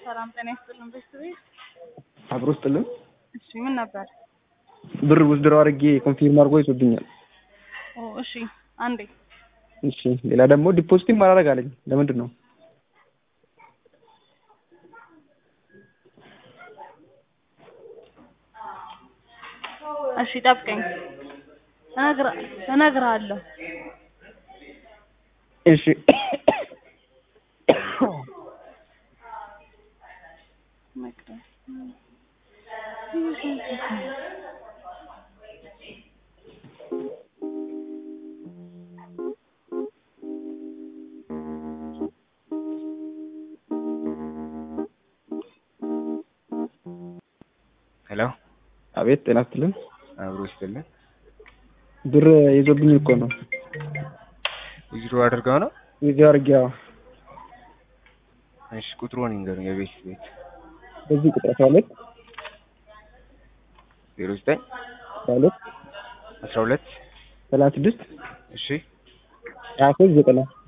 ሰላም ጤና ይስጥልን ቤተሰቤት። አብሮ ስጥልን እሺ ምን ነበር? ብር ውስድረው አድርጌ ኮንፊርም አድርጎ ይዞብኛል። ኦ እሺ አንዴ እሺ ሌላ ደግሞ ዲፖዚትም ማላደርግ አለኝ። ለምንድን ነው? እሺ ጠብቀኝ፣ እነግርህ እነግርሃለሁ። እሺ ሄሎ አቤት ጤና ይስጥልን። አብሮ ይስጥልን። ብር ይዞብኝ እኮ ነው ዊዝድሮ አድርገው ነው? ይዤው አድርጌ አዎ። እሺ ቁጥሩን ይንገሩኝ። የቤት ቤት በዚህ ቁጥር አስራ ሁለት ዜሮ ዘጠኝ አስራ ሁለት አስራ ሁለት ሰላሳ ስድስት እሺ ሀያ ሶስት ዘጠና